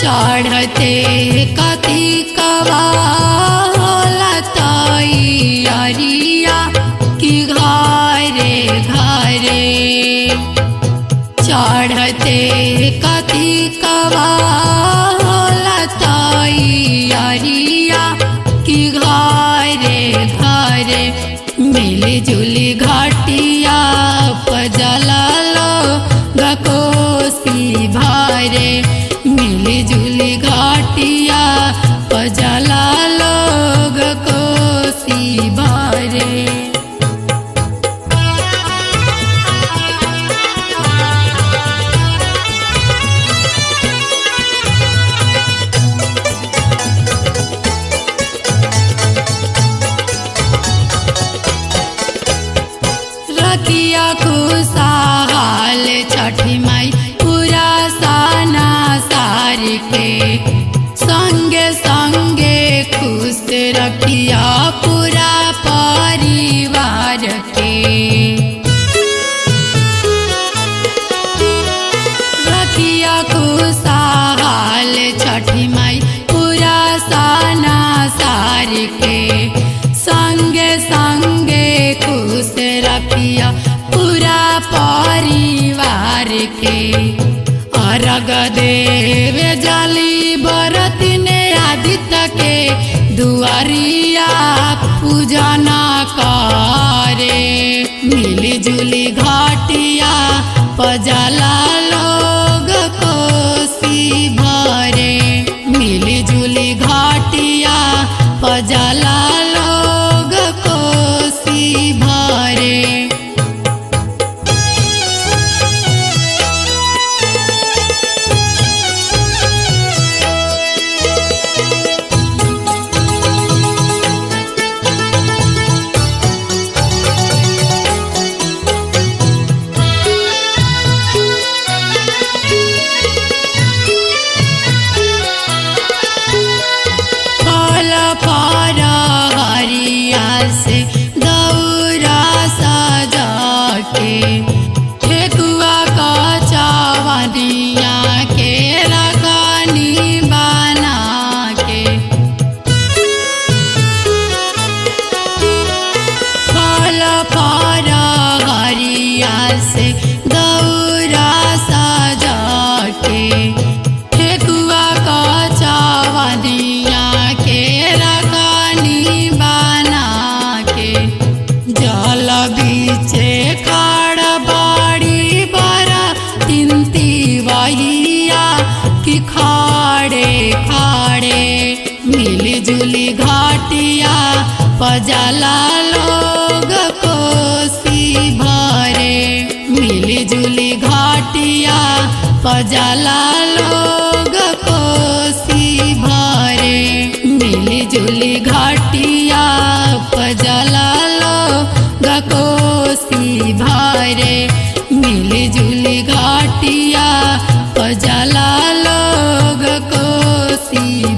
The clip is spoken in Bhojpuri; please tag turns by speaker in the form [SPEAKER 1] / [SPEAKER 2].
[SPEAKER 1] चढ़ते कथी कवा होला तैयारिया कि घरे घरे चढ़ते कथी कवा होला तैयारिया कि घरे घरे मिली जुली घाटिया पजला लो गकोसी भारे मिली जुली घाटिया पजला लोग कोसी भारे रखिया खुशहाल छठी माई पूरा साना सार के संगे संगे खुश रखिया पूरा परिवार के रखिया खुशहाल छठी माई पूरा साना सार के संगे संगे खुश रखिया पूरा परिवार के अर्घ देव जाली बरत ने आदित्य के दुआरिया पूजना करे मिली जुली घाटिया पजला लोग कोसी भरे मिली जुली घाटिया पजला लोग कोसी भरे फल फर हरिया से दौरा सजा के ठेकुआ का चावनिया के रखनी बना के फल फर हरिया से दौरा सजा के ठेकुआ का चावनिया के रखनी बना के जल बीचे खाड़ बाड़ी बरा तिनती वहिया कि खाड़े खाड़े मिली जुली घाटिया पजला लोग कोसी भरे मिली जुली घाटिया पजला लोग कोसी भरे मिली जुली घाटिया पजला लोग कोसी भरे मिली जुली घाटिया पजला लोग कोसी